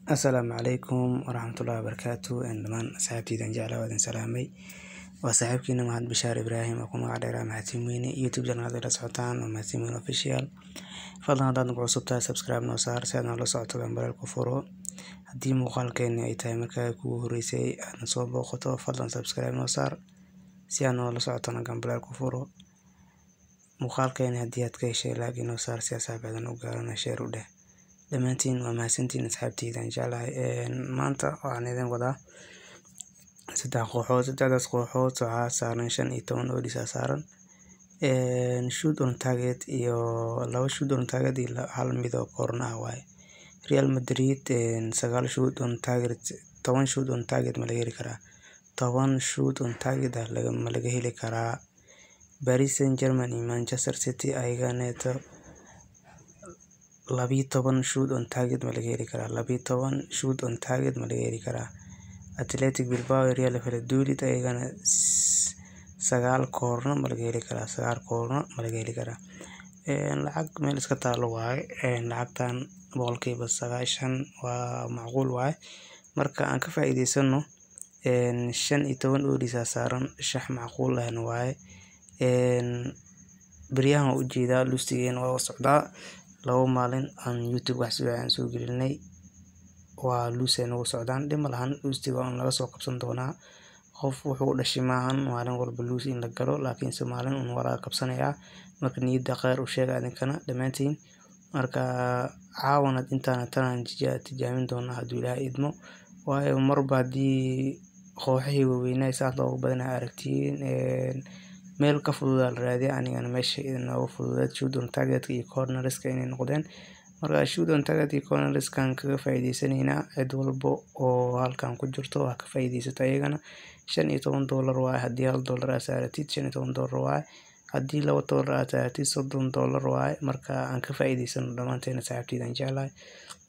Asalaamu calaykum waraxmatullaahi wabarakaatu dhamaan asxaabteyda aan jeclahay waa idin salaamay waa saaxiibkiina mahad Bashaar Ibraahim oo ku magac dheeraa mahadsan weyne youtube channel la socotaan waa mahadsan weyne official fadlan haddaad nagu cusub tahay subscribe noo saar si aad noola socoto gambaleel ku furo haddii muuqaalkeeni ay tahay markaa kugu horeysay aadna soo booqato fadlan subscribe noo saar si aad noola socotona gambaleel ku furo muuqaalkeeni haddii aad ka heshay like inoo saar si asxaabtaada u gaarana share u dheh dhammaantiin waa mahadsantiin asxaabteyda aan jeclahay maanta waxaan idin wadaa saddex kooxood saddexdaas kooxood waxaa saaran shan iyo toban odis aa saaran shoot on target iyo laba shoot on target iyo hal mid oo corner ah waaye Real Madrid sagaal shoot on target toban shoot on target ma laga heli karaa toban shoot on target ah ma laga heli karaa Paris Saint-Germain iyo Manchester City ayaganeeto labiyo toban shoot on target ma laga heli karaa labiyo toban shoot on target ma laga heli karaa Athletic Bilbao iyo Real Valladolid ayagana sagaal koorno ma laga heli karaa sagaal koorno ma laga heli karaa lacag meel iska taalo waaye lacagtan boqolkiiba sagaashan waa macquul waaye marka aan ka faa'iidaysano shan iyo toban odis aa saaran shax macquul ahna waaye beryahan waan ujeedaa lustigeena waa socdaa laba maalin aan youtube wax si aan soo gelinay waa luus ay nagu socdaan dhib ma lahan luustiga waa laga soo qabsan doonaa qof wuxuu u dhashay maahan maalin walba luus in la galo laakiinse maalin un waa laga qabsanayaa marka niyadda kheyr u sheega idinkana dhammaantiin marka caawanad intaana tanaan tijaabin doonaa hadduu ilaahay idmo waayo marba haddii kooxihii waaweynaa saas looga badanaa aragtiin meel ka fududaa la raadiya anigana meesha inooga fududeed shoot on targetka iyo corneriska inay noqdeen marka shoot on target iyo corneriskan kaga faa'iidaysanaynaa cid walba oo halkan ku jirto waa ka faa'iidaysato ayagana shan iyo toban doolar waaye haddii hal doolar aa saaratid shan iyo toban doolar waaye haddii laba doolar aa saaratid soddon doolar waaye marka aan ka faa'iidaysano dhammaanteena saaxiibteyda aan jeclahay